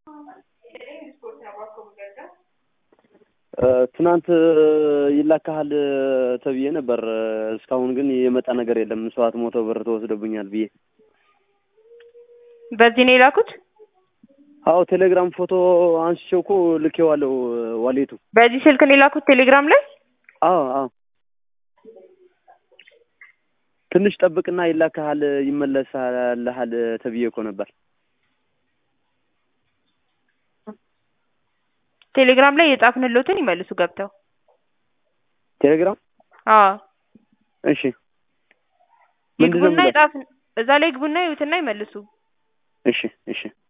ትናንት ይላካሃል ተብዬ ነበር። እስካሁን ግን የመጣ ነገር የለም። ሰባት መቶ ብር ተወስዶብኛል ብዬ በዚህ ነው የላኩት። አዎ ቴሌግራም ፎቶ አንስቼው እኮ ልኬዋለሁ ዋሌቱ። በዚህ ስልክ ነው የላኩት ቴሌግራም ላይ። አዎ አዎ ትንሽ ጠብቅና ይላካሃል ይመለሳልሃል ተብዬ እኮ ነበር። ቴሌግራም ላይ የጻፍንሎትን ይመልሱ ገብተው። ቴሌግራም አዎ እሺ ምንድን ነው ይግቡና የሚለው? የጻፍን እዛ ላይ ግቡና ይዩትና ይመልሱ። እሺ እሺ